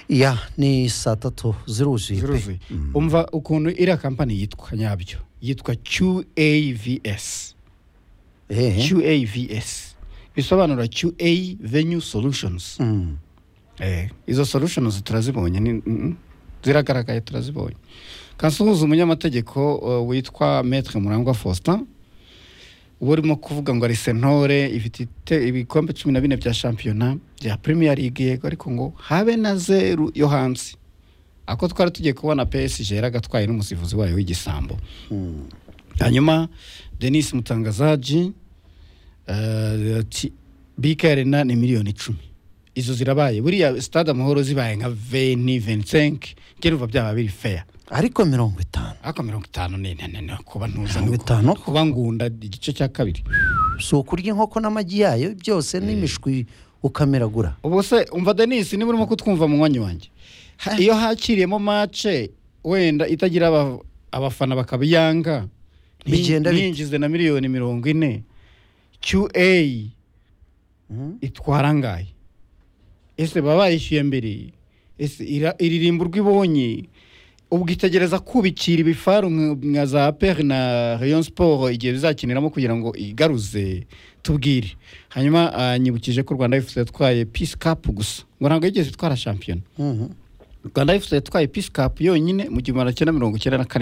ya ni saa tatu ziruzuye pe ziruzuye umva ukuntu iriya kampani yitwa nyabyo yitwa qavs ehe qavs bisobanura qa venue solutions Mm. Eh, izo solutions turazibonye ni- mm, ziragaragaye turazibonye kansuhuza umunyamategeko uh, witwa maître murangwa faustin uba urimo kuvuga ngo ari sentore ifite ite- ibikombe cumi na bine bya shampiyona bya premier league yego ariko ngo habe na zeru yo hanze ako twari tugiye kubona psg yaragatwaye n'umusifuzi wayo w'igisambo Mm. hanyuma denis mutangazaji eh, ati bk arena ni miliyoni icumi izo zirabaye buriya stade amahoro zibaye nka veni venisenke njye numva byaba biri feya ariko mirongo itanu ariko mirongo itanu ni ni- ni- kuba ntuza Mirongo nuko- itanu? kuba ngunda igice cya kabiri si ukurya inkoko n'amagi yayo byose n'imishwi ukamiragura ubu se umva denis niba urimo kutwumva mu mwanya wanjye Ha- iyo hakiriyemo mace wenda itagira aba- abafana bakabiyanga nti- Bigenda bite? ntinjize na miliyoni mirongo ine qa Mm. itwara angahe ese baba bayishyuye mbere ese ira- iririmba urwo ibonye ubwo itegereza kubikira ibifaru nka- nka za peri na rayon siporo igihe bizakiniramo kugira ngo igaruze tubwire hanyuma ah, nyibukije ko rwanda fc yatwaye peace cup gusa ngo ntabwo yigeze itwara shampiyona Mhm. rwanda fc yatwaye peace cup yonyine mu gihumbi magana cyenda mirongo icyenda na kane